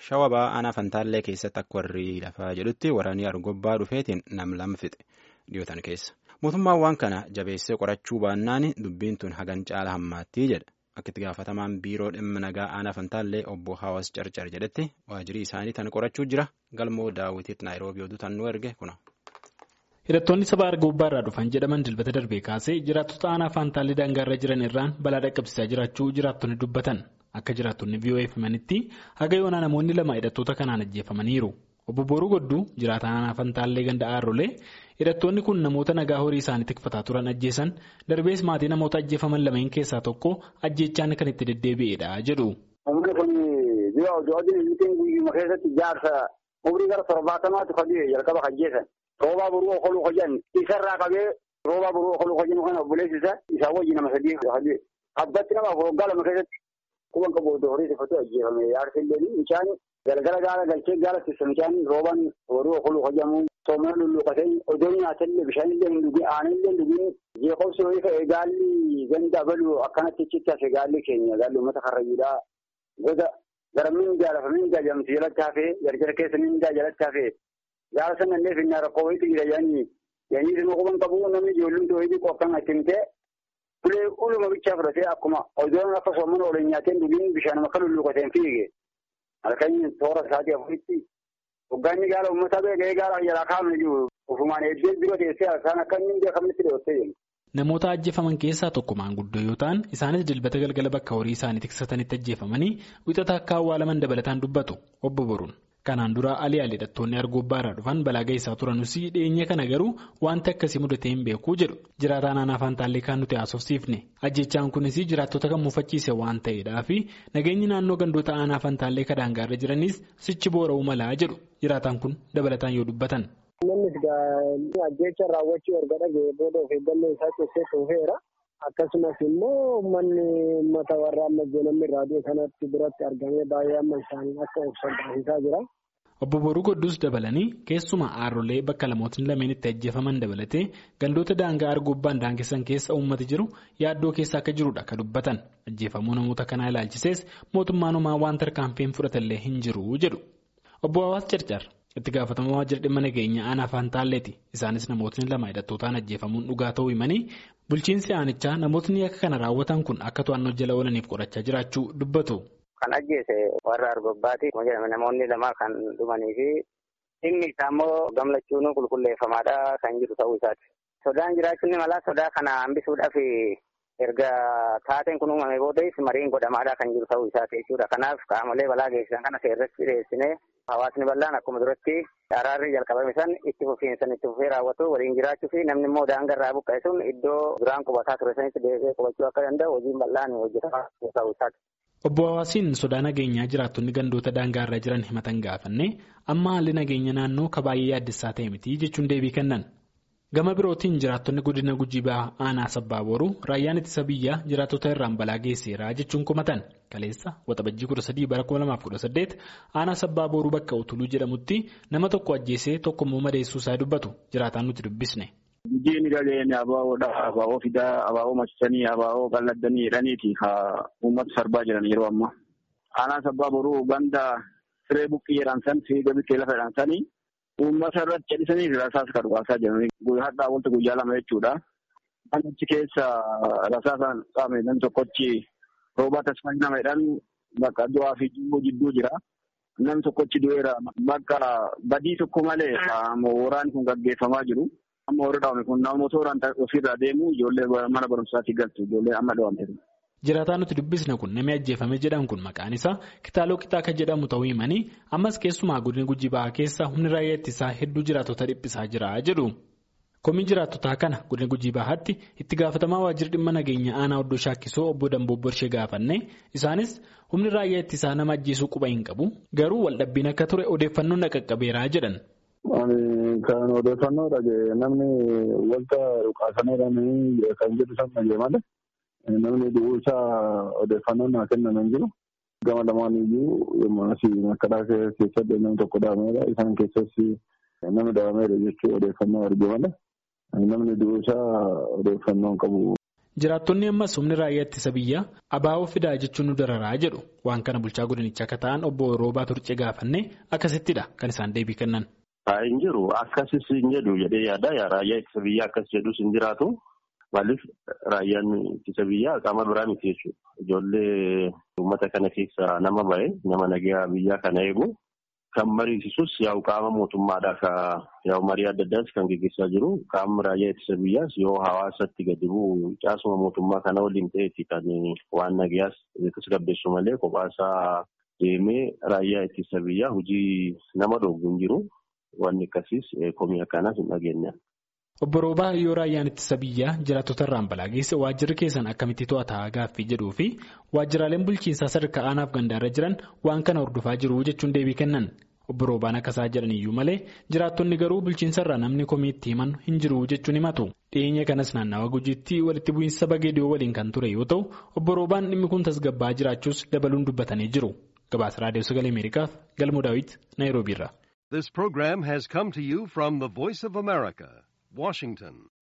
shawabaa aanaa fantaallee keessatti akka warri lafaa jedhutti waraanii argobbaa dhufeetiin nam lama fixe dhiyootan keessa. Mootummaan waan kana jabeessee qorachuu baannaan dubbiin tun hagan caala hammaattii jedha. Akka itti gaafatamaan biiroo dhimma nagaa aanaa fantaallee obbo Hawaas Carcar jedhetti waajjirii isaanii tana qorachuu jira. Galmoo daawwitiitti Naayiroobii oduu tan nu erge kuna. Hidhattoonni saba argobbaa irraa dhufan jedhaman dilbata darbee kaasee jiraattota aanaa faantaallee daangaarra jiran irraan balaa dhaqqabsiisaa jiraachuu jiraattonni dubbatan. Akka jiraattonni VOF himanitti haga yoonaa namoonni lama hidhattoota kanaan ajjeefamaniiru. Obbo Booruu Godduu jiraataan aanaa Fantaallee ganda Aarrolee hidhattoonni kun namoota nagaa horii isaanii tikfataa turan ajjeesan darbees maatii namoota ajjeefaman lameen keessaa tokko ajjeechaan kan itti deddeebi'edha jedhu. Namni kun biyya hojii guyyuma keessatti jaarsa umrii gara torbaatamaatti fagee jalqaba ajjeesan. Roobaa boruu okoluu hojan isarraa qabee roobaa boruu okoluu hojan kana obboleessi isaa isaa wajji nama sadii fagee abbatti nama waggaa lama keessatti kuban qabu horii tifatu ajjeefame jaarsa illee bishaan galgala gaala galchee gaala tissa bishaan roobaan boruu okoluu hojamu soomana lulluuqatee odoo nyaatallee bishaan illee hin dhugin aanan illee hin dhugin jeeqobsi horii ka'e gaalli ganda balu akkanatti achitti hafe gaalli keenya gaalli uummata karrayyuudhaa goda gara mindaa lafa mindaa jedhamtu jalatti hafee jarjara keessa mindaa jalatti hafee gaala sana illee finnaa rakkoo wayiitu jira yaani yaani dhimma quban qabu namni ijoollumti wayiitii qoqqan ittimtee ulee uluma bichaa fudhatee akkuma odoon akka soomana oolanii nyaateen dhugin bishaan akka lulluuqateen fiige halkan toora isaatii afuritti hoggaanni gaala uummataa beekee gaala jalaa kaa'amne jiru ofumaan eebbee bira teessee isaan akka inni beekamnitti dheettee jiru. Namoota ajjeefaman keessaa tokko maanguddoo yoo ta'an isaanis dilbata galgala bakka horii isaanii tiksatanitti ajjeefamanii wixata akka awwaalaman dabalataan dubbatu obbo Boruun. Kanaan dura alii alii hidhattoonni argobbaa irraa dhufan balaa geessaa turanus dhiyeenya kana garuu wanti akkasii mudatee hin beekuu jedhu jiraataan aanaa Fantaallee kan nuti haasofsiifne ajjechaan kunis jiraattota kan muufachiise waan ta'eedhaa fi nageenyi naannoo gandoota aanaa Fantaallee kan daangaarra jiranis sichi boora'uu malaa jedhu jiraataan kun dabalataan yoo dubbatan. Namni ajjecha raawwachuu erga dhaga'ee booda of eeggannoo isaa keessatti dhufeera. Akkasumas immoo uummanni uummata warra amma namni raadiyoo kanatti biratti argamee baay'ee amma isaanii akka of salphisiisaa jira. Obbo Boruu Godduus dabalanii keessumaa aarrolee bakka lamootni lameen itti ajjeefaman dabalatee gandoota daangaa argobbaan daangessan keessa uummati jiru yaaddoo keessa akka jirudha kan dubbatan. Ajjeefamuu namoota kanaa ilaalchisees mootummaan homaa waan tarkaanfiin fudhatallee hin jiru jedhu. Obbo Hawaas Carcar itti gaafatamaa waajjira dhimma nageenya aanaa Faantaalleeti. Isaanis namootni lama hidhattootaan ajjeefamuun dhugaa ta'uu himanii bulchiinsi aanichaa namootni akka kana raawwatan kun akka to'annoo jala oolaniif qorachaa jiraachuu dubbatu. Kan ajjeese warra argobbaati. Namoonni lama kan dhumanii fi dhimmi isaa immoo gamlachuun qulqulleeffamaadha kan jiru ta'uu isaati. Sodaan jiraachuun malaa sodaa kana hambisuudhaaf erga taateen kun uumame boodas mariin godhamaadha kan jiru ta'uu isaati jechuudha. Kanaaf qaamolee balaa geessisan kana seerratti dhiyeessinee hawaasni bal'aan akkuma duratti araarri jalqabame san itti fufiinsan itti fufee raawwatu waliin jiraachuu fi namni immoo daangarraa buqqa'e sun iddoo duraan qubataa ture sanitti deebi'ee qubachuu akka danda'u hojiin bal'aan hojjetamaa ta'uu isaati. Obbo Hawaasiin sodaa nageenyaa jiraattonni gandoota daangaarra jiran himatan gaafanne amma haalli nageenya naannoo ka baay'ee yaaddessaa ta'e miti jechuun deebii kennan. Gama birootiin jiraattonni godina gujii ba'aa aanaa sabbaa booruu raayyaan ittisa biyyaa jiraattota irraan balaa geesseera jechuun komatan kaleessa waxabajjii kudha sadii bara kuma lamaaf kudha saddeet aanaa sabbaa booruu bakka utuluu jedhamutti nama tokko ajjeesee tokko immoo madeessuu isaa dubbatu jiraataan nuti dubbisne. Guddinni dhageenye abaa'oodha. Abaa'oo fidaa, abaa'oo marsanii, abaa'oo qal'addanii jedhaniiti ka uummata sarbaa jiran yeroo ammaa. Aanaa sabbaa boruu ganda siree buqqii jedhan san fiiga biqee lafa jedhan sanii uummata irratti jedhisanii rasaasa kan dhugaasaa jiran. Hadhaa wanta guyyaa lama jechuudha. Achi keessa rasaasaan qaame nam tokkochi roobaa tasfanii nama jedhan bakka du'aa fi jidduu jira. Nam tokkochi du'eera bakka badii tokko malee waraanni kun gaggeeffamaa jiru. Amma warri dhaawame kun nama tooraan ofirraa deemu ijoollee mana barumsaatti galtu ijoollee amma dhaawamte. Jiraataan nuti dubbisne kun namni ajjeefame jedhan kun maqaan isaa kitaaloo kitaa kan jedhamu ta'uu himanii ammas keessumaa godina gujii ba'aa keessa humni raayyaa ittisaa hedduu jiraattota dhiphisaa jira jedhu. Komiin jiraattotaa kana godina gujii bahaatti itti gaafatamaa waajjira dhimma nageenya aanaa oddoo shaakkisoo obbo Damboo ishee gaafanne isaanis humni raayyaa ittisaa nama ajjeesuu quba hin qabu garuu waldhabbiin akka ture odeeffannoon dhaqqabeeraa jedhan. Kan odeeffannoo dhagee namni wanta dhukaasanii kan jedhu san dhagee malee namni du'uu isaa odeeffannoo naa kenname hin jiru. Gama lamaan iyyuu yommuu asii makkaraa keessatti namni tokko dhaameera. Isaan keessatti namni dhaameera jechuu odeeffannoo arge malee namni du'uu isaa odeeffannoo hin qabu. Jiraattonni ammas humni raayyaa ittisa biyyaa abaa'oo fidaa jechuun nu dararaa jedhu waan kana bulchaa godinichaa akka ta'an obbo Roobaa Turcee gaafanne akkasittidha kan isaan deebii kennan. Hin jiru akkasis hin jedhu jedhee yaada raayyaa ittisa biyyaa akkas jedhus hin jiraatu maaliif raayyaan ittisa biyyaa qaama biraa miti jechuudha. Ijoollee uummata kana keessa nama ba'e nama nagaa biyyaa kana eegu kan mariisisus yaa'u qaama mootummaadhaa ka yaa'u marii adda addaas kan gaggeessaa jiru qaamni raayyaa ittisa biyyaas yoo hawaasatti gadi bu'u caasuma mootummaa kana waliin ta'eeti kan waan nagayaas tasgabbeessu malee kophaasaa deemee raayyaa ittisa biyyaa hojii nama dhoogu hin jiru. Wanni akkasiis komii akkanaas hin dhageenya. Obbo Roobaa yoo raayyaan ittisa biyyaa jiraattota irraan balaa geesse waajjirri keessan akkamitti to'ataa gaaffii jedhuu fi waajjiraaleen bulchiinsaa sadarkaa aanaaf gandaarra jiran waan kana hordofaa jiru jechuun deebii kennan. Obbo Roobaan akkasaa jedhan iyyuu malee jiraattonni garuu bulchiinsa irraa namni komii itti himan hin jiru jechuun himatu. Dhiyeenya kanas naannawa gujiitti walitti bu'iinsa bageediyoo waliin kan ture yoo ta'u obbo Roobaan dhimmi kun tasgabbaa jiraachuus dabaluun dubbatanii jiru. Gabaasa Raadiyoo Sagalee Ameerikaaf Galmoo Daawit Naayiroobiirra. This program has come to you from the Voice of America, Washington.